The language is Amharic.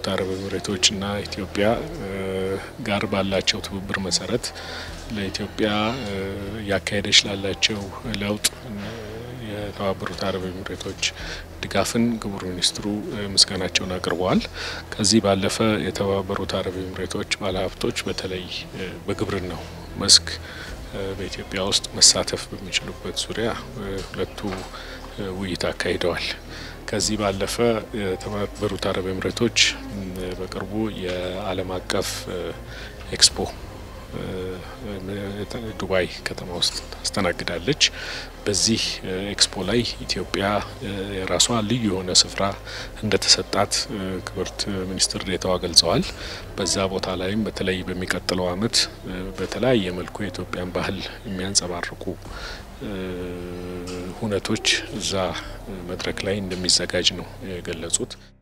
የተባበሩት አረብ ኤምሬቶችና ኢትዮጵያ ጋር ባላቸው ትብብር መሰረት ለኢትዮጵያ እያካሄደች ላላቸው ለውጥ የተባበሩት አረብ ኤምሬቶች ድጋፍን ክቡር ሚኒስትሩ ምስጋናቸውን አቅርበዋል። ከዚህ ባለፈ የተባበሩት አረብ ኤምሬቶች ባለሀብቶች በተለይ በግብርናው መስክ በኢትዮጵያ ውስጥ መሳተፍ በሚችሉበት ዙሪያ ሁለቱ ውይይት አካሂደዋል። ከዚህ ባለፈ የተባበሩት አረብ ኤምሬቶች በቅርቡ የዓለም አቀፍ ኤክስፖ ዱባይ ከተማ ውስጥ ታስተናግዳለች። በዚህ ኤክስፖ ላይ ኢትዮጵያ የራሷ ልዩ የሆነ ስፍራ እንደተሰጣት ክብርት ሚኒስትር ዴኤታዋ ገልጸዋል። በዛ ቦታ ላይም በተለይ በሚቀጥለው ዓመት በተለያየ መልኩ የኢትዮጵያን ባህል የሚያንጸባርቁ ሁነቶች እዛ መድረክ ላይ እንደሚዘጋጅ ነው የገለጹት።